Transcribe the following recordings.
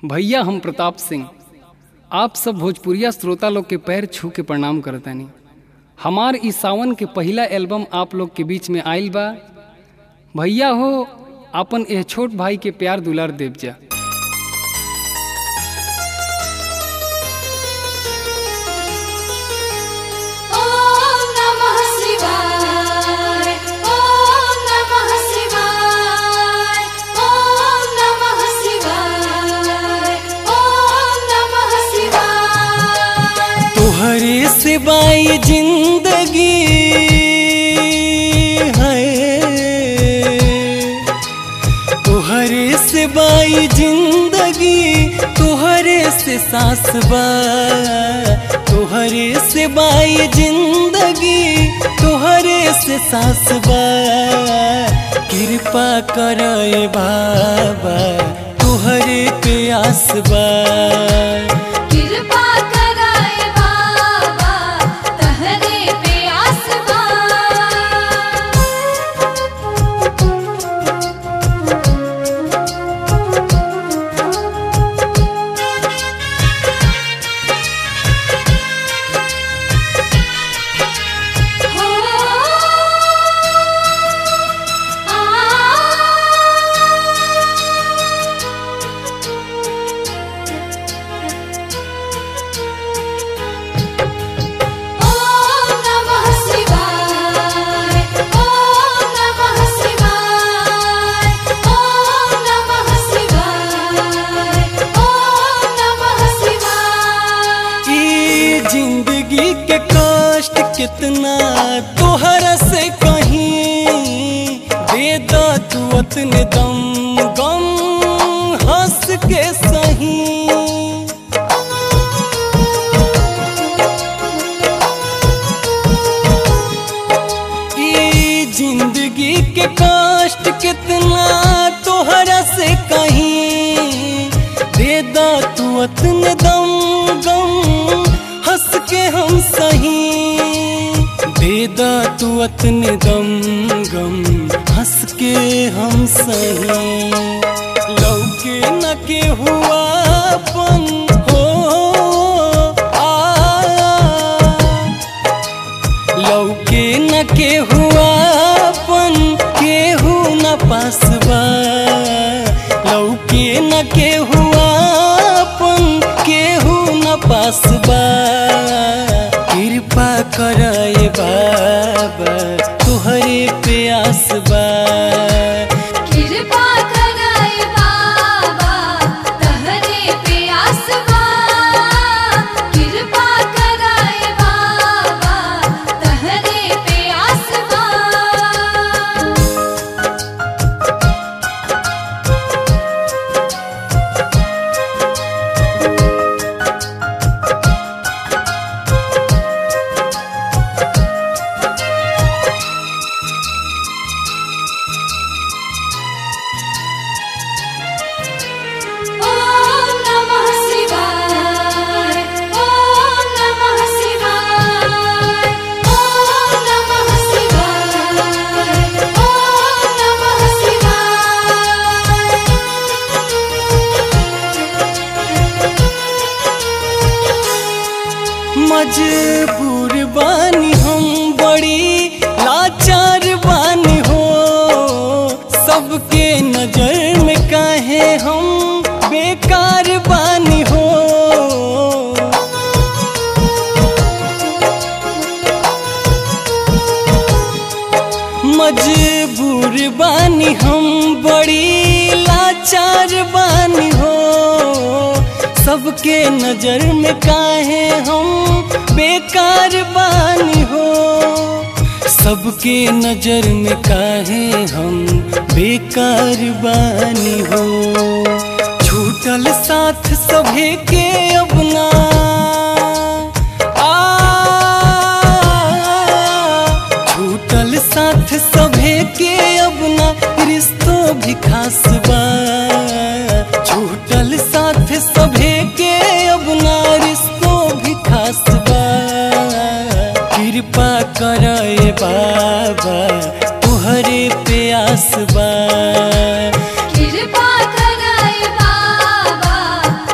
भैया हम प्रताप सिंह आप सब भोजपुरिया श्रोता लोग के पैर छू के प्रणाम करतानी हमार ई सावन के पहिला एल्बम आप लोग के बीच में आइल बा भैया हो अपन एह छोट भाई के प्यार दुलार देव जा ॐ नमः शिवाय ॐ नमः शिवाय ॐ नमः शिवाय ॐ नमः शिवाय तुहरे सिवाय जिंदगी है तुहरे सिवाय जिंदगी तुहरे से सांस बा तुहरे सिवाय जिंदगी तुहरे से सांस बा कृपा करे बाबा तुहरे पे आस बा कृपा कराए बाबा तहरे पे आसमां हो ॐ नमः शिवाय ॐ नमः शिवाय ॐ नमः शिवाय ॐ नमः शिवाय ई जिंदगी के कष्ट कितना तोहरा से कहीं दे दो तू अपने दम गम हंस के सही ई जिंदगी के कष्ट कितना तोहरा से कहीं दे दा तू अतने दम गम हंस के हम सही दे दा तू अतने दम गम हंस के हम सही लौके न के हुआ अपन हो आ लौके न के हुआ अपन केहू न पासबा लौके न के हुआ अपन केहू न पासबा कृपा करे बाबा तुहरे पे आसबा कृपा कराए बाबा तहरे पे आसमां कृपा कराए बाबा तहरे पे आसमां ॐ नमः शिवाय ॐ नमः शिवाय ॐ नमः शिवाय ॐ नमः शिवाय मजबूर बानी हम बड़ी लाचार बानी हो सबके नजर में काहे हम बेकार बानी हो मजबूर बानी हम बड़ी लाचार बानी हो सबके नजर में काहे हम बेकार बानी हो सबके नजर में काहे हम बेकार बानी हो छूटल साथ सभे के अपना आ छूटल साथ सभे के अपना रिश्तो भी खास बा छूटल साथ सभे के अपना रिश्तो भी खास बा कृपा करे बाबा तुहरे पे आस बा कृपा कराए बाबा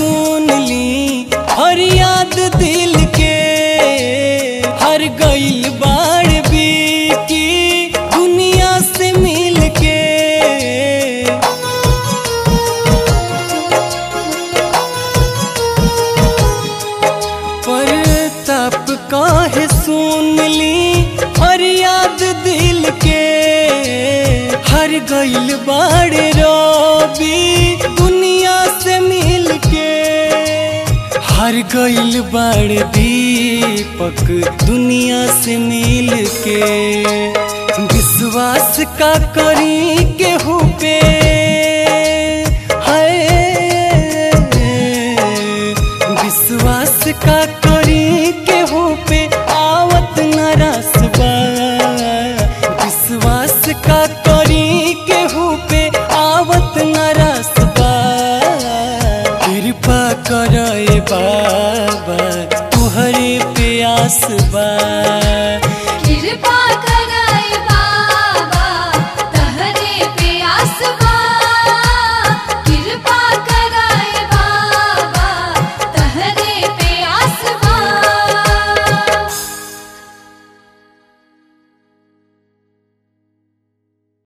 सुन ली फरियाद दिल के हर गइल बाड़ बीकी दुनिया से मिल के पर तप काहे सुन ली फरियाद दिल के हर गइल बाड़े रबी दुनिया से मिल के हर गइल बाड़े दीपक दुनिया से मिल के विश्वास का करी के